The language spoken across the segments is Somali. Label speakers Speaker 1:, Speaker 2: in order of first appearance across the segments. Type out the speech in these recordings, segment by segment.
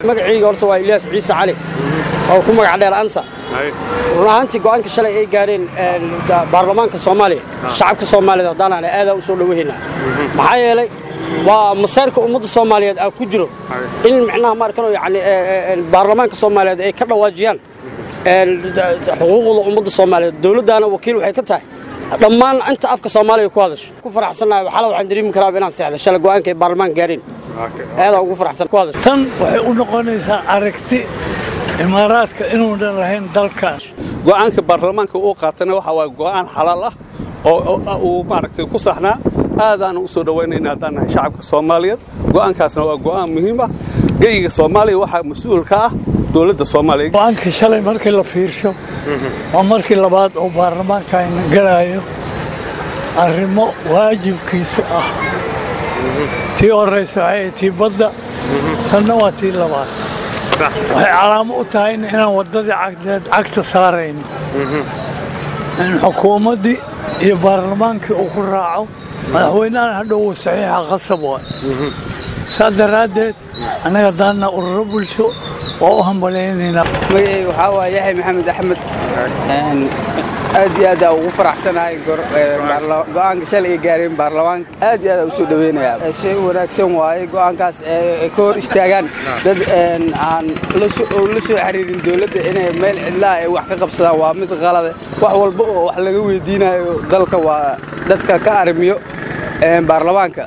Speaker 1: magacayga horta waa ilyaas ciise cali oo ku magac dheer ansa run ahaantii go'aanka shalay ay gaareen baarlamaanka soomaaliya shacabka soomaaliyeed haddaan aadaa u soo dhowahaynaa maxaa yeelay waa masayrka ummadda soomaaliyeed aa ku jiro in micnaha maarkano yani baarlamaanka soomaaliyeed ay ka dhawaajiyaan xuquuqda ummadda soomaaliyeed dowladdaana wakiil waxay ka tahay dhammaan inta afka soomaaliya ku hadasho ku faraxsannahay waxala waxaan dareemi karaa inaan seexda shalay go'aanka ay baarlamaanka gaareen aadaa ugu faraxsan ku hadasho
Speaker 2: tan waxay u noqonaysaa aragti imaaraadka inuunan lahayn dalkaas
Speaker 3: go'aanka baarlamaanka uu qaatana waxa waa go'aan xalaal ah oo uu maaragtay ku saxnaa aadaanu u soo dhowaynayna haddaan nahay shacabka soomaaliyeed go'aankaasna waa go'aan muhiim ah geyiga soomaaliya waxaa mas-uul ka ah dowladda soomaaliya
Speaker 2: go'aankii shalay markii la fiirsho waa markii labaad oo baarlamaanka ayna galaayo arrimo waajibkiisa ah tii horraysa waxay tii badda tanna waa tii labaad waxay calaamo u tahayna inaan waddadii cagdeed cagta saarayno in xukuumaddii iyo baarlamaankii uu ku raaco madaxweynahan hadhow uu saxiixa qasab waay saas daraaddeed annaga daanna ururo bulsho waa u hambalaynaynaa
Speaker 4: magacayga waxaa waa yaxya maxamed axmed aad iyo aad aa ugu faraxsanahay go'aanka shalay ay gaareen baarlamaanka aad iyo aad aa u soo dhoweynayaa shay wanaagsan waaye go'aankaas ay ka hor istaagaan dad aan la soo xiriirin dowladda inay meel cidlaha ay wax ka qabsadaan waa mid qalade wax walba oo wax laga weydiinayo dalka waa dadka ka arrimiyo baarlamaanka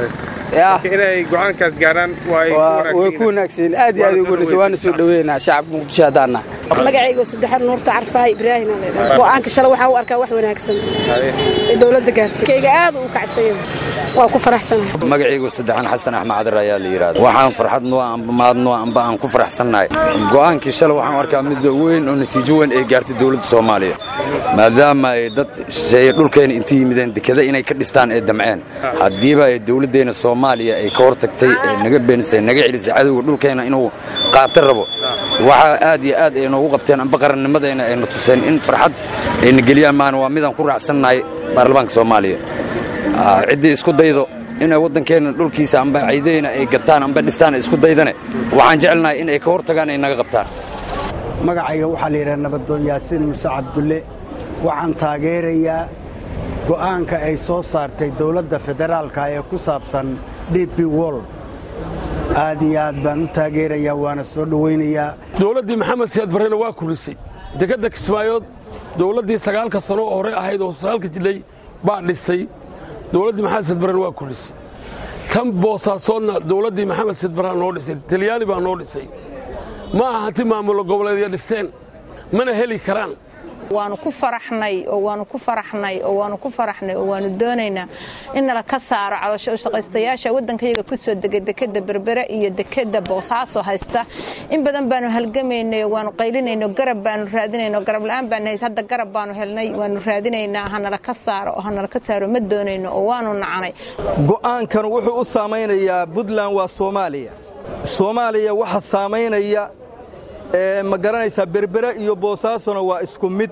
Speaker 5: inay go'aankaas gaaraan
Speaker 4: way ku wanaagsan aad iyo aad ugu wanaagsan waana soo dhaweynaa shacabka muqdisho haddaan nahay
Speaker 6: magacayga saddexaad nuurta carfaahi ibraahim go'aanka shalay waxaa u arkaa wax wanaagsan ee dowladda gaartay kayga aad u kacsaya waa ku faraxsanahay
Speaker 7: magacaygu saddexaan xasan axmed cadir ayaa la yidhahda waxaan farxad noo amba maad noo amba aan ku faraxsannahay go'aankii shalay waxaan u arkaa mid weyn oo natiijo weyn ay gaartay dowladda soomaaliya maadaama ay dad shisheeye dhulkayna inta yimideen dekada inay ka dhistaan ee damceen haddiiba ay dowladdeenna soomaaliya ay ka hor tagtay ee naga beenisay naga celisay cadowga dhulkayna inuu qaata rabo waxaa aad iyo aad ay noogu qabteen amba qarannimadayna ayna tuseen in farxad ayna geliyaan maana waa midaan ku raacsannahay baarlamaanka soomaaliya ciddii isku daydo inay waddankeenna dhulkiisa amba caydayna ay gataan amba dhistaan isku daydane waxaan jecelnahay in ay ka hor tagaan ay naga qabtaan
Speaker 8: magacayga waxaa la yidhaha nabadoon yaasiin muse cabdulle waxaan taageerayaa go'aanka ay soo saartay dowladda federaalka ee ku saabsan d b wol aad iyo aad baan u taageerayaa waana soo dhowaynayaa
Speaker 9: dowladdii maxamed siyaad barrena waa kurisay dekedda kismaayood dowladdii sagaalka sano oo hore ahayd oo sagaalka jilay baa dhistay dowladdii maxamed siyaad barrena waa kurisay tan boosaasoodna dowladdii maxamed siyaad barraa noo dhisay talyaani baa noo dhisay ma aha hanti maamulo goboleedya dhisteen mana heli karaan
Speaker 10: waanu ku faraxnay oo waanu ku faraxnay oo waanu ku faraxnay oo waanu doonaynaa in nala ka saaro cadasho shaqaystayaasha waddankayaga ku soo degay dekedda berbere iyo dekedda boosaaso haysta in badan baanu halgamaynay oo waanu qaylinayno garab baanu raadinayno garab la'aan baanu hays hadda garab baanu helnay waanu raadinaynaa hanala ka saaro oo hanala ka saaro ma doonayno oo waanu nacnay
Speaker 11: go'aankan wuxuu u saamaynayaa puntland waa soomaaliya soomaaliya waxa saamaynaya ma garanaysaa berbere iyo boosaasona waa isku mid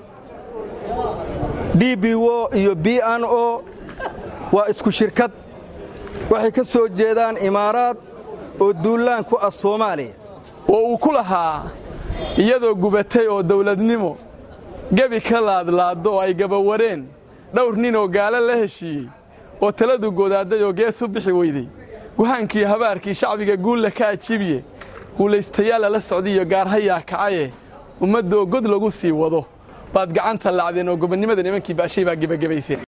Speaker 11: d b o iyo b n o waa isku shirkad waxay ka soo jeedaan imaaraad oo duullaan ku ah soomaaliya
Speaker 9: oo uu ku lahaa iyadoo gubatay oo dawladnimo gebi ka laadlaaddo oo ay gabawareen dhowr nin oo gaalo la heshiiyey oo taladu godaadday oo gees u bixi weyday guhaankii habaarkii shacbiga guulla ka ajibiye guulaystayaalla la socdiiyo gaarhayaa kacaye ummaddoo god lagu sii wado baad gacanta lacdeen oo gobonnimada nimankii baashay baa gebagabayseen